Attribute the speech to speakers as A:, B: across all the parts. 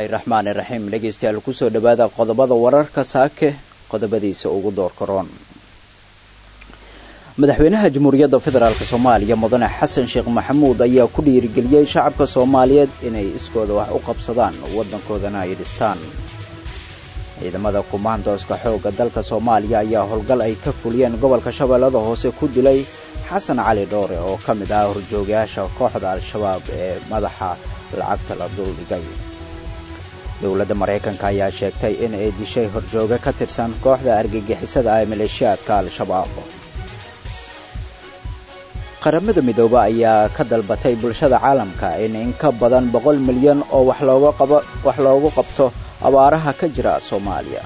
A: bismillaahi raxmaani raxiim dhegeystayaal kusoo dhawaada qodobada wararka saake qodobadiisa ugu doorka roon madaxweynaha jamhuuriyadda federaalk soomaaliya mudane xasan sheekh maxamuud ayaa ku dhiirigeliyey shacabka soomaaliyeed inay iskooda wax u qabsadaan waddankoodana ay dhistaan ciidamada kumaandooska xoogga dalka soomaaliya ayaa howlgal ay ka fuliyeen gobolka shabeellada hoose ku dilay xasan cali dhoore oo ka mid ah horjoogayaasha kooxda al-shabaab ee madaxa lacagta la duldhigay dowladda maraykanka ayaa sheegtay in ay dishay horjooga ka tirsan kooxda argagixisada ah ee maleeshiyaadka al-shabaab qaramada midoobe ayaa ka dalbatay bulshada caalamka in in ka badan boqol milyan oo wax loogu qabto abaaraha ka jira soomaaliya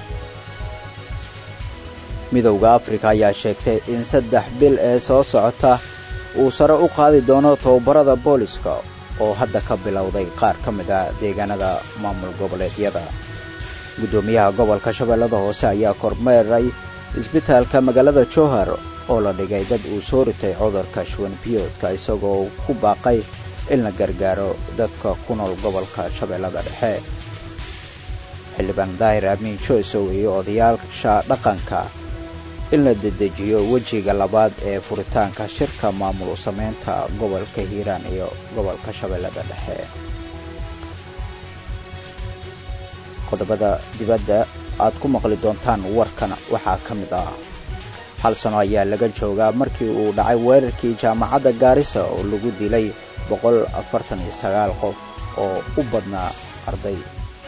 A: midowda afrika ayaa sheegtay in saddex bil ee soo socota uu sare u qaadi doono tababarada booliska oo hadda ka bilowday qaar ka mid ah deegaanada maamul goboleedyada guddoomiyaha gobolka shabeellada hoose ayaa kormeeray isbitaalka magaalada jowhar oo la dhigay dad uu soo ritay cudurka shuwanbiyoodka isagoo ku baaqay in la gargaaro dadka ku nool gobolka shabeellada dhexe xildhibaan daahir amiin joysow iyo odayaasha dhaqanka in la dedejiyo wejiga labaad ee furitaanka shirka maamul u samaynta gobolka hiiraan iyo gobolka shabeellada dhexe qodobada dibadda aad ku maqli doontaan warkan waxaa ka mid ah hal sano ayaa laga joogaa markii uu dhacay weerarkii jaamacadda gaarisa oo lagu dilay boqol afartan iyo sagaal qof oo u badnaa arday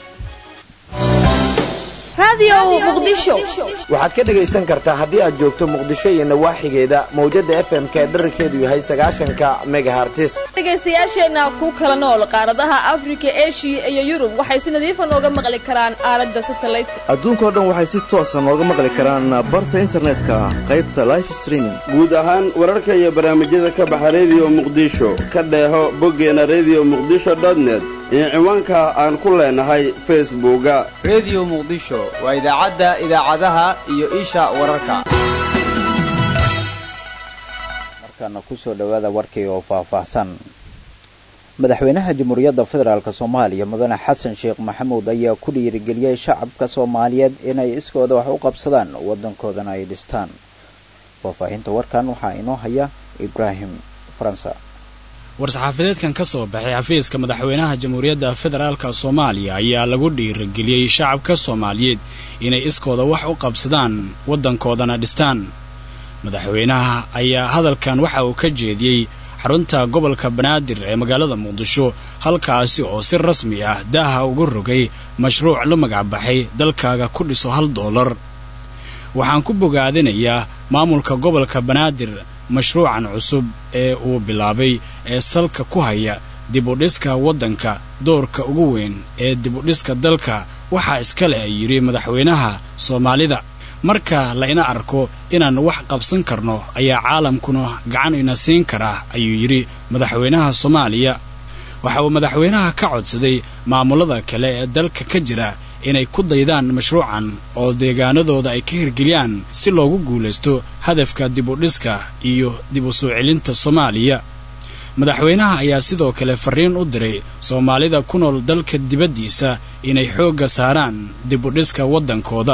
B: waxaad ka dhegaysan kartaa haddii aad joogto muqdisho iyo nawaaxigeeda mawjadda f m ka dherarkeedu yahay sagaashanka megahartis
C: dhegaystayaasheenna ku kala nool qaaradaha afrika eshiya iyo yurub waxay si nadiifa nooga maqli karaan aaladda satalaydka
D: adduunkao dhan waxay si toosa nooga maqli karaan barta internetka qaybta life streaming
E: guud ahaan wararka iyo barnaamijyada ka baxa rediyo muqdisho ka dheeho boggeena rediyo muqdisho dotnet iyo ciwaanka aan ku leenahay facebooka
F: rediyo muqdisho waa idaacadda idaacadaha iyo isha wararka
A: markaana kusoo dhowaada warkii oo faahfaahsan madaxweynaha jamhuuriyadda federaalk soomaaliya mudane xasan sheekh maxamuud ayaa ku dhiirigeliyey shacabka soomaaliyeed inay iskooda wax u qabsadaan waddankoodana ay dhistaan faahfaahinta warkan waxaa inoo haya ibraahim faransa
G: war-saxaafadeedkan ka soo baxay xafiiska madaxweynaha jamhuuriyadda federaalka soomaaliya ayaa lagu dhiirigeliyey shacabka soomaaliyeed inay iskooda wax u qabsadaan waddankoodana dhistaan madaxweynaha ayaa hadalkan waxa uu ka jeediyey xarunta gobolka banaadir ee magaalada muqdisho halkaasi oo si rasmi ah daaha ugu rogay mashruuc la magacbaxay dalkaaga ku dhiso hal doolar waxaan ku bogaadinayaa maamulka gobolka banaadir mashruucan cusub ee uu bilaabay ee salka ku haya dibudhiska waddanka doorka ugu weyn ee dibudhiska dalka waxaa iska leh yidhi madaxweynaha soomaalida marka la ina arko inaan wax qabsan karno ayaa caalamkuna gacan ina siin karaa ayuu yidhi madaxweynaha soomaaliya waxa uu madaxweynaha ka codsaday maamullada kale ee dalka ka jira inay ku daydaan mashruucan oo deegaanadooda ay ka hirgeliyaan si loogu guulaysto hadafka dibudhiska iyo dib u soo celinta soomaaliya madaxweynaha ayaa sidoo kale farriin u diray soomaalida ku nool dalka dibaddiisa inay xoogga saaraan dibudhiska waddankooda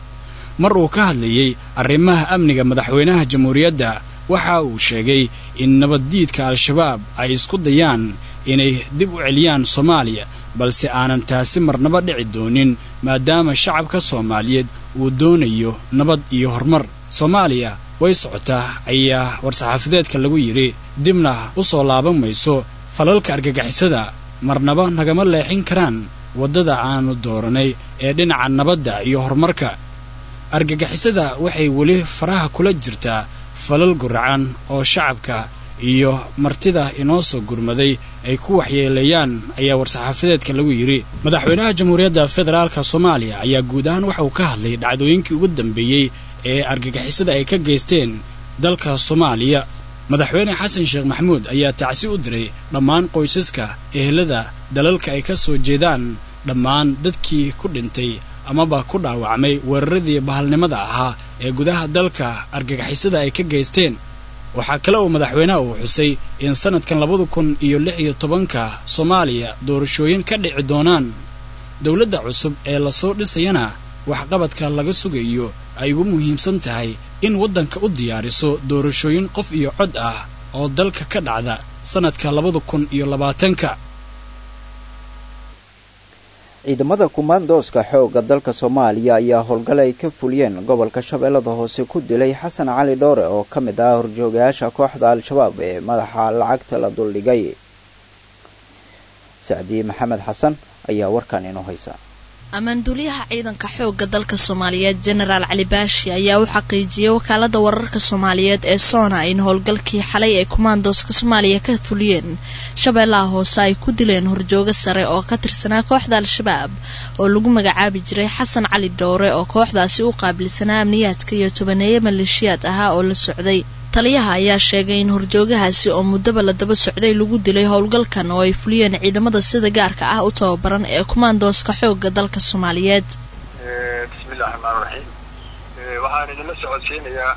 G: mar uu ka hadlayey arrimaha amniga madaxweynaha jamhuuriyadda waxa uu sheegay in nabaddiidka al-shabaab ay isku dayaan inay dib u celiyaan soomaaliya balse aanan taasi marnaba dhici doonin maadaama shacabka soomaaliyeed uu doonayo nabad iyo horumar soomaaliya way socotaa ayaa war-saxaafadeedka lagu yidhi dibna u soo laaban mayso falalka argagixisada marnaba nagama leexin karaan waddada aannu dooranay ee dhinaca nabadda iyo horumarka argagixisada waxay weli faraha kula jirtaa falal guracan oo shacabka iyo martida inoo soo gurmaday ay ku waxyeeleeyaan ayaa war-saxaafadeedka lagu yidhi madaxweynaha jamhuuriyadda federaalka soomaaliya ayaa guud ahaan waxa uu ka hadlay dhacdooyinkii ugu dambeeyey ee argagixisada ay ka geysteen dalka soomaaliya madaxweyne xasan sheekh maxamuud ayaa tacsi u diray dhammaan qoysaska ehelada dalalka ay ka soo jeedaan dhammaan dadkii ku dhintay amaba ku dhaawacmay weeraradii bahalnimada ahaa ee gudaha dalka argagixisada ay ka geysteen waxaa kale uu madaxweynaha uu xusay in sannadkan labada kun iyo lix iyo tobanka soomaaliya doorashooyin ka dhici doonaan dowladda cusub ee lasoo dhisayana waxqabadka laga sugayo ay ugu muhiimsan tahay in waddanka u diyaariso doorashooyin qof iyo cod ah oo dalka ka dhacda sannadka labada kun iyo labaatanka
A: ciidamada kumaandooska xoogga dalka soomaaliya ayaa howlgal ay ka fuliyeen gobolka shabeellada hoose ku dilay xasan cali dhoore oo ka mid ah horjoogayaasha kooxda al-shabaab ee madaxa lacagta la duldhigay sacdiye maxamed xasan ayaa warkan inoo haysa
H: ammaanduuliyaha ciidanka xoogga dalka soomaaliyeed jenaraal cali baashi ayaa u xaqiijiyey wakaalada wararka soomaaliyeed ee soona in howlgalkii xalay ay kumaandooska soomaaliya ka fuliyeen shabeellaha hoose ay ku dileen horjoogo sare oo ka tirsanaa kooxda al-shabaab oo lagu magacaabi jiray xasan cali dhowre oo kooxdaasi u qaabilsanaa amniyaadka iyo tobaneeye maleeshiyaad ahaa oo la socday taliyaha ayaa sheegay in horjoogahaasi oo muddaba la daba socday lagu dilay howlgalkan oo ay fuliyeen ciidamada sida gaarka ah u tababaran ee kumaandooska xoogga dalka soomaaliyeed
I: bismillahi raxmaan raxiim waxaan idinla socodsiinayaa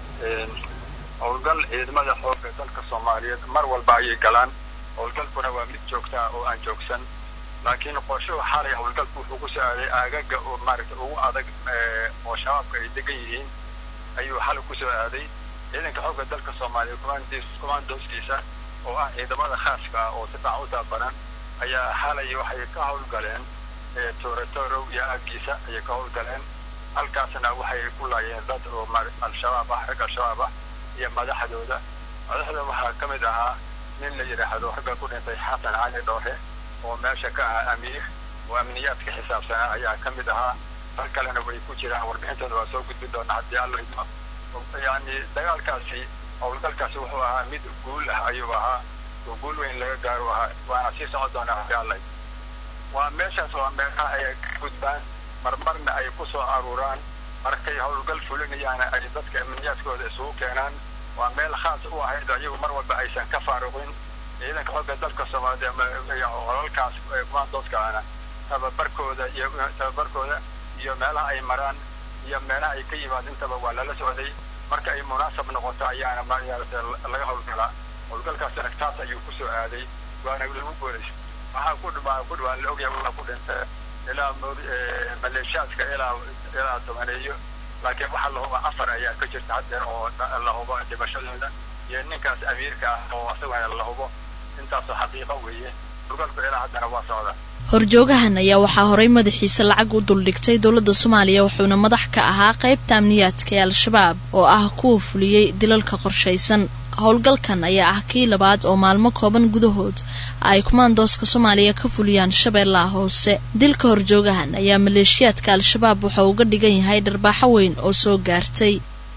I: howlgal ciidamada xoogga dalka soomaaliyeed mar walba ayay galaan howlgalkuna waa mid joogta ah oo aan joogsan laakiin qorshuhu xalay howlgalku wuxuu ku soo aaday aagaga oo maaragta ugu adag oo shabaabka ay degan yihiin ayuu xalay ku soo aaday ciidanka xoogga dalka soomaaliya commandooskiisa oo ah ciidamada khaaska ah oo si fiican u tababaran ayaa xalay waxay ka howlgaleen toratorow iyo aagiisa ayay ka howlgaleen halkaasna waxay ku laayeen dad oo al-shabaab ah rag al-shabaab ah iyo madaxdooda madaxda waxaa ka mid ahaa nin la yidhaahdo ragga ku dhintay xasan cali dhoore oo meesha ka ahaa amiir oo amniyaadka xisaabsanaa ayaa ka mid ahaa rag kalena way ku jiraan warbixintooda waa soo gudbin doonaa haddii alla idmo yani dagaalkaasi howlgalkaasi wuxuu ahaa mid guul ah ayuu ahaa oo guul weyn laga gaaro ahaa waana sii socon doonaa haddii alla waa meeshaas waa meelaha ay ka gudbaan marmarna ay ku soo aruuraan markay howlgal fulinayaana ay dadka amniyaadkooda isugu keenaan waa meel khaas u ahayd ayagu mar walba aysan ka faaruqin ciidanka xooga dalka soomaaliya holalkaas kumaandooskaana tababarkooda iyo tababarkooda iyo meelaha ay maraan iyo meelaha ay ka yimaad intaba waa lala socday marka ay munaasab noqoto ayaana maarata laga howlgalaa howlgalkaasina taas ayuu ku soo aaday waana lagu guulaystay waxaa ku dhawaa ku dhawaan la ogyahay waxaa ku dhintay ilaa maleeshiyaadka ilaa ilaa tobaneeyo laakiin waxaa la huba afar ayaa ka jirta haddeer oo la hubo dhimashadooda iyo ninkaas amiirka ah oo asagana la hubo intaasoo xaqiiqo weeye howlgalku ilaa haddana waa socda
H: horjoogahan ayaa waxaa horay madaxiisa lacag u duldhigtay dowladda soomaaliya wuxuuna madax ka ahaa qaybta amniyaadka ee al-shabaab oo ah kuwa fuliyey dilalka qorshaysan howlgalkan ayaa ah kii labaad oo maalmo kooban gudahood ay kumaandooska soomaaliya ka fuliyaan shabeellaha hoose dilka horjoogahan ayaa maleeshiyaadka al-shabaab wuxuu uga dhigan yahay dharbaaxo weyn oo soo gaartay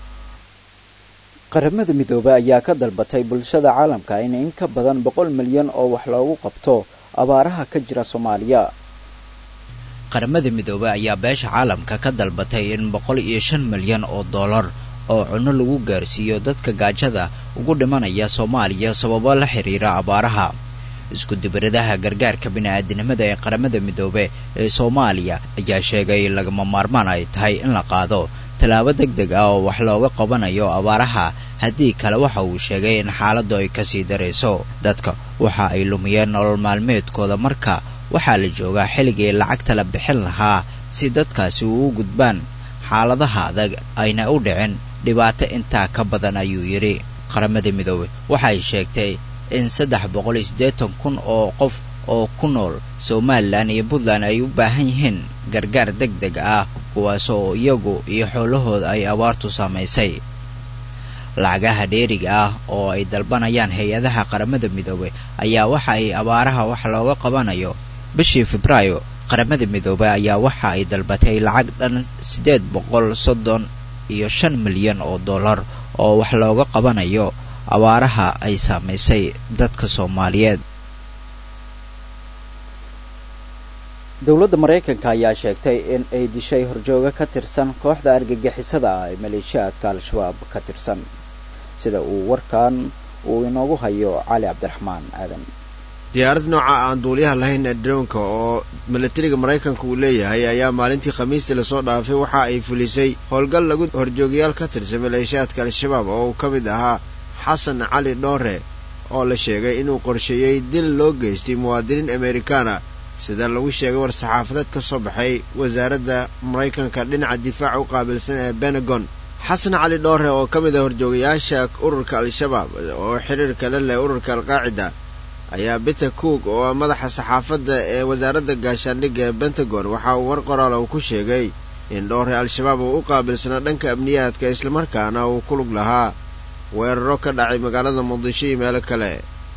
A: qaramada midoobey ayaa ka dalbatay bulshada caalamka in in ka badan boqol milyan oo wax loogu qabto abaaraha ka jira soomaaliya
J: qaramada midoobey ayaa beesha caalamka ka dalbatay in boqol iyo shan milyan oo dollar oo cunno lagu gaarsiiyo dadka gaajada ugu dhimanaya soomaaliya sababo la xiriira abaaraha isku dibiradaha gargaarka bini'aadinimada ee qaramada midoobe ee soomaaliya ayaa sheegay lagama maarmaan ay tahay in la qaado tallaabo deg deg ah oo wax looga qabanayo abaaraha haddii kale waxa uu sheegay in xaaladdu ay kasii darayso dadka waxa ay lumiyeen nolol maalmeedkooda marka waxaa la joogaa xilligii lacagta la bixin lahaa si dadkaasi ugu gudbaan xaaladaha adag ayna u dhicin dhibaato intaa ka badan ayuu yidhi qaramada midoobey waxay sheegtay in saddex boqol iyo siddeetan kun oo qof oo ku nool somalilan iyo puntland ay u baahan yihiin gargaar deg deg ah kuwaas oo iyagu iyo xoolahooda ay abaartu saamaysay lacagaha dheeriga ah oo ay dalbanayaan hay-adaha qaramada midoobey ayaa waxa ay abaaraha wax looga qabanayo bishii febraayo qaramada midoobey ayaa waxa ay dalbatay lacag dhan siddeed boqol soddon iyo shan milyan oo dollar oo wax looga qabanayo abaaraha ay saamaysay dadka soomaaliyeed
A: dowladda maraykanka ayaa sheegtay in ay dishay horjooga ka tirsan kooxda argagixisada ah ee maleeshiyaadka al-shabaab ka tirsan sida uu warkan uu inoogu hayo cali cabdiraxmaan aadan
K: diyaarad nooca aan duuliyaha lahayn ee drownka oo milatariga maraykanka uu leeyahay ayaa maalintii khamiistii lasoo dhaafay waxa ay fulisay howlgal lagu horjoogayaal ka tirsan maleeshiyaadka al-shabaab oo uu ka mid ahaa xasan cali dhoore oo la sheegay inuu qorsheeyey dil loo geystay muwaadiniin amerikaana sida lagu sheegay war-saxaafadeed ka soo baxay wasaaradda maraykanka dhinaca difaaca u qaabilsan ee benegon xasan cali dhoore oo ka mid ah horjoogayaasha ururka al-shabaab oo xiriirka la leh ururka alqaacida ayaa peter cook oo ah madaxa saxaafadda ee wasaaradda gaashaandhigga ee pentagon waxa uu war qoraala uu ku sheegay in dhoore al-shabaab uu u qaabilsanaa dhanka amniyaadka islamarkaana uu ku lug lahaa weeraro ka dhacay magaalada muqdisho iyo meelo kale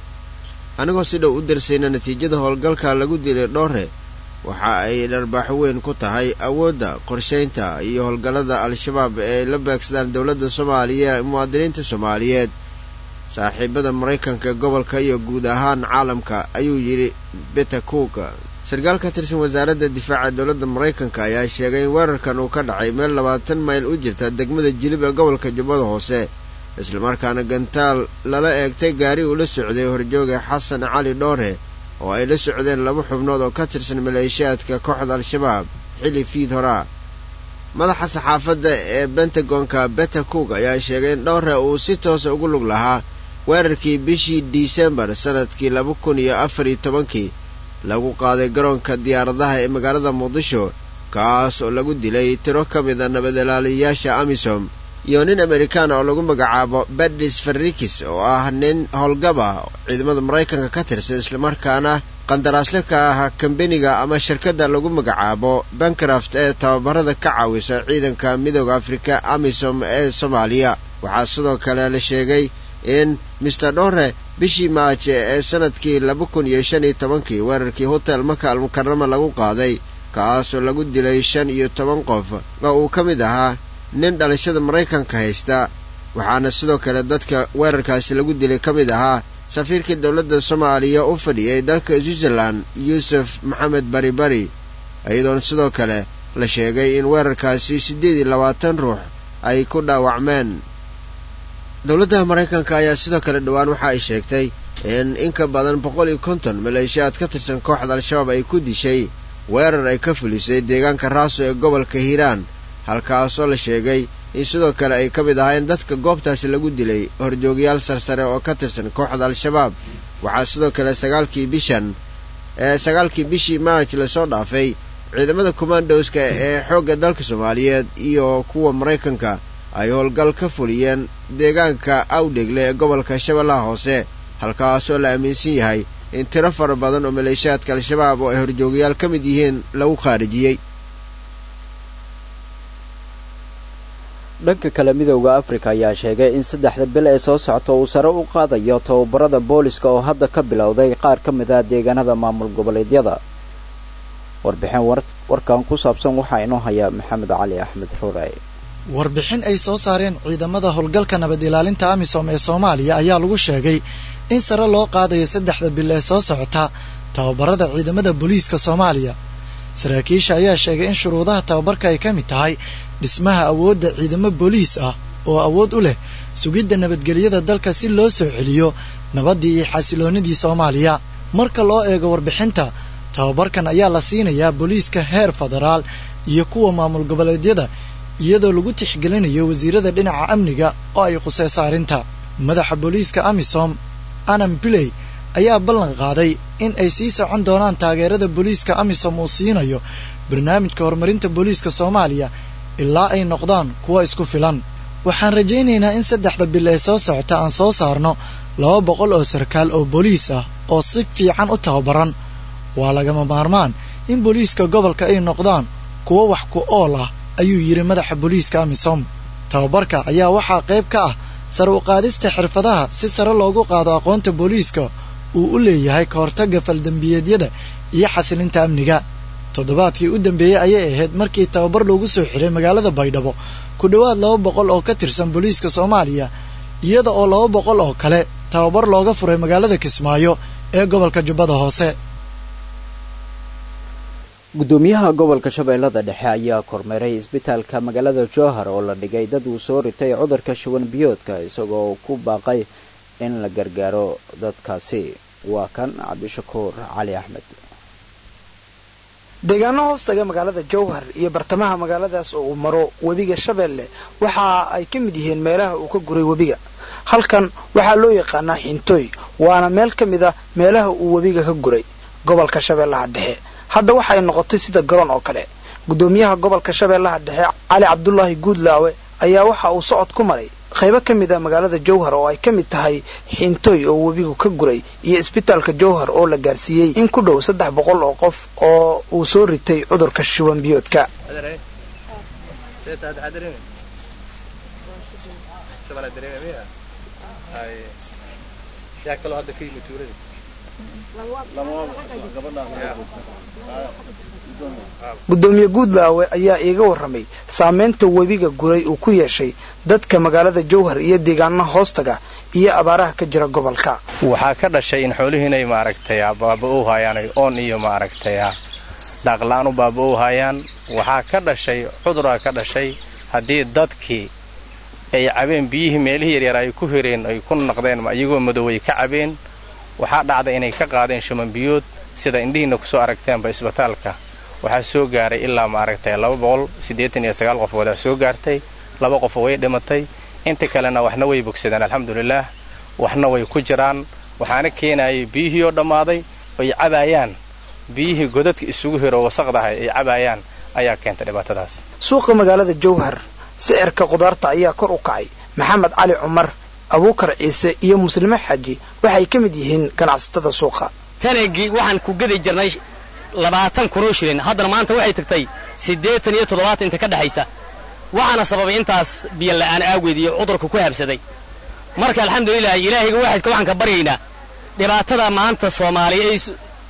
K: anigoo si dhow u darsayna natiijada howlgalka lagu dilay dhoore waxa ay dharbaaxo weyn ku tahay awoodda qorshaynta iyo howlgallada al-shabaab ee la beegsadaan dowladda soomaaliya ee muwaadiniinta soomaaliyeed saaxiibada maraykanka gobolka iyo guud ahaan caalamka ayuu yidhi peter cook sarkaal ka tirsan wasaaradda difaaca dowladda maraykanka ayaa sheegay in weerarkan uu ka dhacay meel labaatan mayl u jirta degmada jilib ee gobolka jubbada hoose islamarkaana gantaal lala eegtay gaari uu la socday horjooga xasan cali dhoore oo ay la socdeen laba xubnood oo ka tirsan maleeshiyaadka kooxda al-shabaab xilli fiid horaa madaxa saxaafadda ee bentagonka beta cook ayaa sheegay in dhoore uu si toosa ugu lug lahaa weerarkii bishii disembar sannadkii laba kun iyo afar iyo tobankii lagu qaaday garoonka diyaaradaha ee magaalada muqdisho kaas oo lagu dilay tiro ka mid a nabadalaaliyayaasha amisom iyo nin amerikaan oo lagu magacaabo badis farrikis oo ah nin howlgaba ciidamada maraykanka ka tirsan islamarkaana qandaraasle ka ah kambeniga ama shirkadda lagu magacaabo bancraft ee tababarada ka caawisa ciidanka midooda afrika amisom ee soomaaliya waxaa sidoo kale la sheegay in mister dhore bishii maaje ee sannadkii laba kun iyo shan iyo tobankii weerarkii hotel maka almukarama lagu qaaday kaasoo lagu dilay shan iyo toban qof oo uu ka mid ahaa nin dhalashada maraykanka haysta waxaana sidoo kale dadka weerarkaasi lagu dilay ka mid ahaa safiirkii dowladda soomaaliya u fadhiyay dalka switzerland yuusuf maxamed bari bari iyadoona sidoo kale la sheegay in weerarkaasi siddeed iyo labaatan ruux ay ku dhaawacmeen dowladda maraykanka ayaa sidoo kale dhowaan waxa ay sheegtay in in ka badan boqol iyo konton maleeshiyaad ka tirsan kooxda al-shabaab ay ku dishay weerar ay ka fulisay deegaanka raaso ee gobolka hiiraan halkaasoo la sheegay in sidoo kale ay ka mid ahaayeen dadka goobtaasi lagu dilay horjoogayaal sarsare oo ka tirsan kooxda al-shabaab waxaa sidoo kale sagaalkii bishan ee sagaalkii bishii maarj lasoo dhaafay ciidamada kommandoska ee xoogga dalka soomaaliyeed iyo kuwa maraykanka ay howlgal ka fuliyeen deegaanka awdhegle ee gobolka shabeellaha hoose halkaasoo la aaminsan yahay in tiro fara badan oo maleeshiyaadka al-shabaab oo ay horjoogayaal ka mid yihiin lagu khaarijiyey
A: dhanka kale midowda afrika ayaa sheegay in saddexda bil ee soo socota uu sare u qaadayo tababarada booliska oo hadda ka bilowday qaar ka mid ah deegaanada maamul goboleedyada warbixin warkan ku saabsan waxaa inoo haya maxamed cali axmed rure
L: warbixin ay soo saareen ciidamada howlgalka nabad ilaalinta amisom ee soomaaliya ayaa lagu sheegay in sare loo qaadayo saddexda bil ee soo socota tababarada ciidamada booliiska soomaaliya saraakiisha ayaa sheegay in shuruudaha tababarka ay ka mid tahay dhismaha awoodda ciidamo booliis ah oo awood u leh sugidda nabadgelyada dalka si loo soo celiyo nabaddii iyo xasiloonnidii soomaaliya marka loo eego warbixinta tababarkan ayaa la siinayaa booliiska heer federaal iyo kuwa maamul goboleedyada iyadoo lagu tixgelinayo wasiirada dhinaca amniga oo ay khuseyso arrinta madaxa booliiska amisom anam biley ayaa ballan qaaday in ay sii socon doonaan taageerada booliiska amisom uu siinayo barnaamijka horumarinta booliiska soomaaliya ilaa ay noqdaan kuwa isku filan waxaan rajaynaynaa in saddexda bil ee soo socota aan soo saarno laba boqol oo sarkaal oo booliis ah oo si fiican u tababaran waa lagama maarmaan in booliiska gobolka ay noqdaan kuwo wax ku ool ah ayuu yidhi madaxa booliiska amisom tababarka ayaa waxaa qayb ka ah sare u qaadista xirfadaha si sare loogu qaado aqoonta booliiska uu u leeyahay ka hortagga faldembiyeedyada iyo xasilinta amniga toddobaadkii u dambeeyey ayay ahayd markii tababar loogu soo xiray magaalada baydhabo ku dhowaad laba boqol oo ka tirsan booliiska soomaaliya iyada oo laba boqol oo kale tababar looga furay magaalada kismaayo ee gobolka jubbada hoose
A: gudoomiyaha gobolka shabeellada dhexe ayaa kormeeray isbitaalka magaalada jowhar oo la dhigay dad uu soo ritay cudurka shuban biyoodka isagoo ku baaqay in la gargaaro dadkaasi waa kan cabdishakuur cali axmed
M: deegaano hoostaga magaalada jowhar iyo bartamaha magaaladaas oo uu maro webiga shabeelle waxa ay ka mid yihiin meelaha uu ka guray webiga halkan waxaa loo yaqaanaa xintooy waana meel ka mid a meelaha uu webiga ka guray gobolka shabeellaha dhexe hadda waxay noqotay sida garoon oo kale gudoomiyaha gobolka shabeellaha dhexe cali cabdulaahi guudlaawe ayaa waxa uu socod ku maray qaybo ka mid a magaalada jowhar oo ay ka mid tahay xiintooy oo webigu ka guray iyo isbitaalka jowhar oo la gaarsiiyey in ku dhow saddex boqol oo qof oo uu soo ritay cudurka shuban biyoodka gudoomiye guudlaawe ayaa iiga warramay saameynta webiga guray uu ku yeeshay dadka magaalada jowhar iyo deegaanaha hoostaga iyo abaaraha ka jira gobolka
N: waxaa ka dhashay in xoolihiinay maaragtay baaba-ow haayaan oon iyo maaragtay daaqla-aan u baaba-ow haayaan waxaa ka dhashay cuduraa ka dhashay haddii dadkii ay cabeen biyihii meelihii yaryar ay ku hireen ay ku naqdeen iyagoo madoobay ka cabeen waxaa dhacday inay ka qaadeen shuman biyood sida indhihiinna kusoo aragteenba isbitaalka waxaa soo gaaray ilaa maaragtay laba boqol siddeetan iyo sagaal qofoodaa soo gaartay laba qofoo way dhimatay inta kalena waxna way bogsadeen alxamdulilaah waxna way ku jiraan waxaana keenayay biyihii oo dhammaaday ay cabaayaan biyihii godadka isugu hiro wasaqdahay ay cabaayaan ayaa keentay dhibaatadaas
M: suuqa magaalada jowhar sicirka khudaarta ayaa kor u kacay maxamed cali cumar abuukar ciise iyo muslime xaaji waxay ka mid yihiin ganacsatada suuqa
O: tanagii waxaan ku gedi jirnay labaatan kunoo shilin haddana maanta waxay tagtay siddeetan iyo toddobaatan inta ka dhexaysa waxaana sababay intaas biyola'aan aageed iyo cudurka ku habsaday marka alxamdulilah ilaahayga waaxidka waxaan ka baryaynaa dhibaatada maanta soomaaliya ay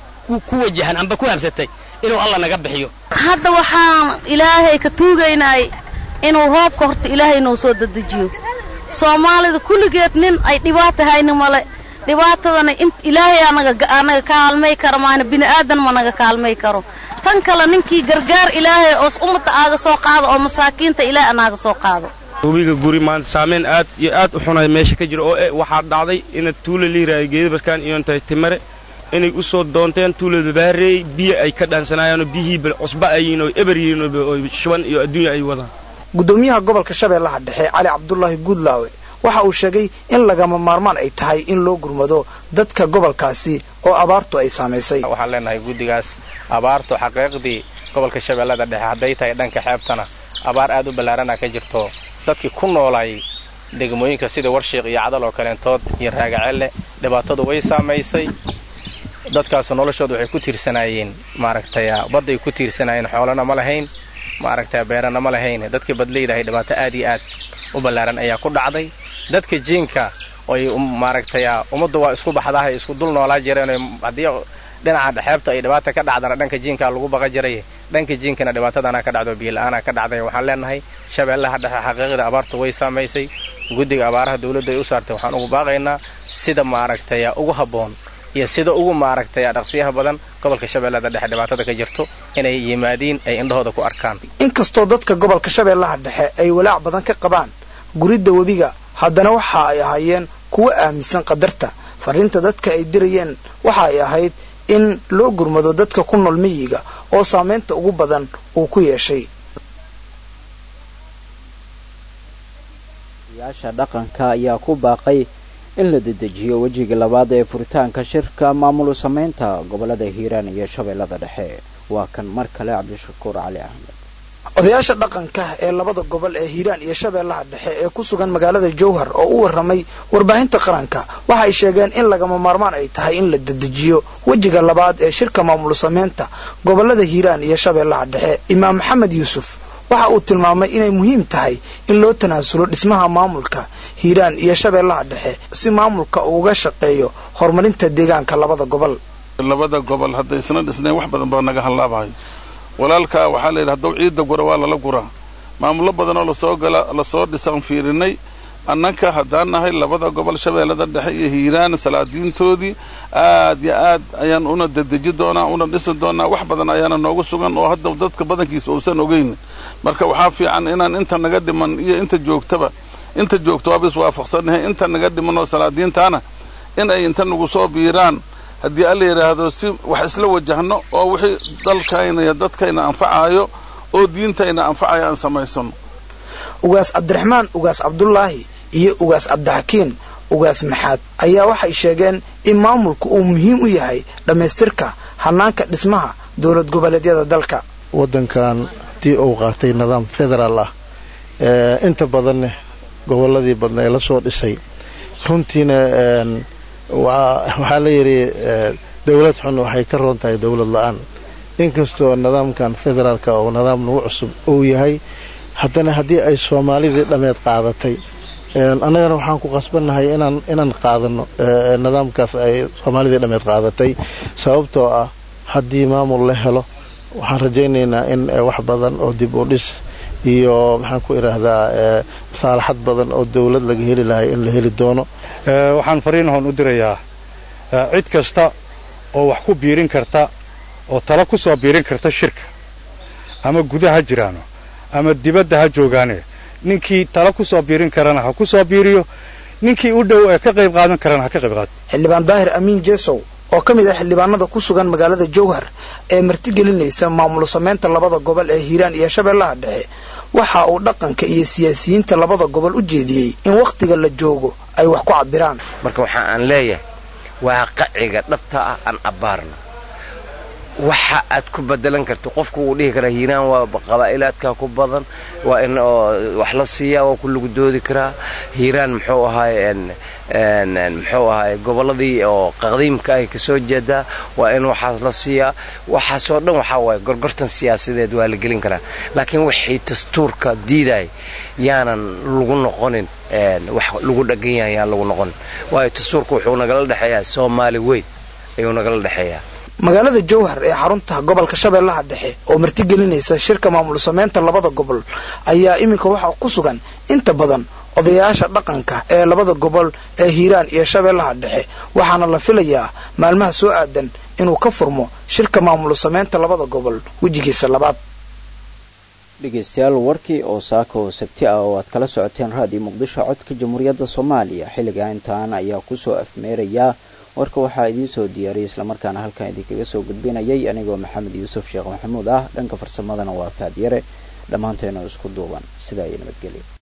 O: ku wajahan amba ku habsatay inuu alla naga bixiyo
P: hadda waxaan ilaahay ka tuugaynay inuu roobka horta ilaahay noo soo dadejiyo soomaalida kulligeed nin ay dhibaata hayni male dhibaatadana ilaahay anaga kaalmay karo maana bini'aadan ma naga kaalmay karo tan kale ninkii gargaar ilaahay oos ummadda aaga soo qaado oo masaakiinta ilaahay anaaga soo qaado
Q: webiga guri maanta saameyn aad iyo aad u xunay meesha ka jira oo e waxaa dhacday ina tuula liiraayo geedabarkaan iyo intahay timare inay u soo doonteen tuulada baareey biyo ay ka dhaansanayaanoo biyihii cusba ayiin oo eber yihiin oo shuban iyo adduunya ay wadaan
M: gudoomiyaha gobolka shabeellaha dhexe cali cabdulaahi guudlaawe waxa uu sheegay in lagama maarmaan ay tahay in loo gurmado dadka gobolkaasi oo abaartu ay saamaysay
N: waxaan leenahay guddigaas abaartu xaqiiqdii gobolka shabeellada dhexe hadday tahay dhanka xeebtana abaar aad u ballaarana ka jirto dadkii ku noolaay degmooyinka sida warshiiq iyo cadal oo kaleentood iyo raagacelle dhibaatadu way saamaysay dadkaasu noloshooda waxay ku tiirsanaayeen maaragtay badday ku tiirsanaayeen xoolana ma lahayn maaragtay beerana ma lahayn dadkii badlaydahay dhibaato aad iyo aad u ballaaran ayaa ku dhacday dadka jiinka oy maaragtay ummaddu waa isku baxdahay isku dul noolaa jireen haddii dhinaca xeebta ay dhibaata ka dhacdana dhanka jiinkaa lagu baqa jiray dhanka jiinkana dhibaatadana ka dhacdo biyo-la-aana ka dhacday waxaan leenahay shabeellaha dhexe xaqiiqda abaartu way saamaysay guddiga abaaraha dawladdu ay u saartay waxaan ugu baaqaynaa sida maaragtay ugu habboon iyo sida ugu maaragtay dhaqsiyaha badan gobolka shabeellada dhexe dhibaatada ka jirto inay yimaadiin ay indhahooda ku arkaan
M: inkastoo dadka gobolka shabeellaha dhexe ay walaac badan ka qabaan guridda webiga haddana waxa ay ahaayeen kuwo aaminsan qadarta fariinta dadka ay dirayeen waxa ay ahayd in loo gurmado dadka ku nool miyiga oo saamaynta ugu badan uu ku yeeshay
A: yaasha dhaqanka ayaa ku baaqay in la dedejiyo wejiga labaad ee furitaanka shirka maamul samaynta gobolada hiiraan iyo shabeellada dhexe waa kan mar kale cabdishakuur cali axmed
M: odayaasha dhaqanka ee labada gobol ee hiiraan iyo shabeellaha dhexe ee ku sugan magaalada jowhar oo u warramay warbaahinta qaranka waxa ay sheegeen in lagama maarmaan ay tahay in la dedejiyo wejiga labaad ee shirka maamul samaynta gobolada hiiraan iyo shabeellaha dhexe imaam maxamed yuusuf waxa uu tilmaamay inay muhiim tahay in loo tanaasulo dhismaha maamulka hiiraan iyo shabeellaha dhexe si maamulka uu uga shaqeeyo horumarinta deegaanka labada gobol
R: labada gobol hadday isna dhisnayn wax badan baa naga hallaabahay walaalkaa waxaa layidhi hadduu ciidda gura waa lala guraa maamullo badanoo lasoo gala lasoo dhisaan fiirinay annanka haddaan nahay labada gobol shabeellada dhexe iyo hiiraan salaadiintoodii aad yo aad ayaan una dedeji doonaa una dhisi doonaa wax badan ayaana noogu sugan oo hadda dadka badankiisa uusan ogeyn marka waxaa fiican inaan inta naga dhiman iyo inta joogtaba inta joogto waaba iswaafaqsannahay inta naga dhiman oo salaadiintaana in ay inta nagu soo biiraan haddii alla yidhaahdo si wax isla wajahno oo wixii dalkayna iyo dadkayna anfacaayo oo diintayna anfacaya aan samaysano
M: ugaas cabdiraxmaan ugaas cabdulaahi iyo ugaas cabdixakiin ugaas maxaad ayaa waxay sheegeen in maamulku uu muhiim u yahay dhammaystirka hanaanka dhismaha dowlad goboleedyada dalka
S: waddankan haddii uu qaatay nidaam federaal ah inta badanne gobolladii badna ee la soo dhisay runtiina waxaa la yidhi dowlad xun waxay ka roon tahay dowlad la-aan inkastoo nidaamkan federaalka oo nidaam nagu cusub uu yahay haddana haddii ay soomaalidii dhammeed qaadatay annagana waxaan ku qasbannahay inaan inaan qaadano nidaamkaas ay soomaalidii dhammeed qaadatay sababtoo ah haddii maamul la helo waxaan rajaynaynaa in wax badan oo dib u dhis iyo maxaan ku idhaahdaa masaalaxad badan oo dowlad laga heli lahay in la heli doono
T: waxaan fariinahoon u dirayaa cid kasta oo wax ku biirin karta oo talo ku soo biirin karta shirka ama gudaha ha jiraano ama dibadda ha joogaane ninkii talo ku soo biirin karana ha ku soo biiriyo ninkii u dhow ee ka qayb qaadan karana ha ka qayb qaado
M: xildhibaan daahir amiin jesow oo ka mid ah xildhibaanada ku sugan magaalada jowhar ee martigelinaysa maamul samaynta labada gobol ee hiiraan iyo shabeellaha dhexe waxa uu dhaqanka iyo siyaasiyiinta labada gobol u jeediyey in wakhtiga la joogo ay wax ku cabbiraan
U: marka waxa aan leeyahay waa qaciga dhabta ah aan abbaarno waxa aad ku bedelan karto qofku wuu dhihi karaa hiiraan waa qabaa'ilaadka ku badan waa in wax la siiyaa waa ku lagu doodi karaa hiiraan muxuu ahaay muxuu ahaay gobolladii oo qadiimka ay kasoo jeedaa waa in waxaas la siiyaa waxaasoo dhan waxaa waaye gorgortan siyaasadeed waa la gelin karaa laakiin wixii dastuurka diiday yaanan lagu noqonin wax lagu dhagan yahay yaan lagu noqonin waayo dastuurka wuxuu nagala dhexeeyaa soomaali weyn ayuu nagala dhexeeyaa
M: magaalada jowhar ee xarunta gobolka shabeellaha dhexe oo martigelinaysa shirka maamul samaynta labada gobol ayaa iminka waxaa ku sugan inta badan odayaasha dhaqanka ee labada gobol ee hiiraan iyo shabeellaha dhexe waxaana la filayaa maalmaha soo aadan inuu ka furmo shirka maamul samaynta labada gobol wejigiisa labaad
A: dhegeystayaal warkii oo saaka oo sabti ah oo aad kala socoteen raadiyo muqdisho codka jamhuuriyadda soomaaliya xilliga intaan ayaa kusoo afmeerayaa warka waxaa idiin soo diyaariyay islamarkaana halkan idinkaga soo gudbinayay anigoo maxamed yuusuf sheekh maxamuud ah dhanka farsamadana waa faadyare dhammaanteena isku duuban sidaa iyo nabadgelya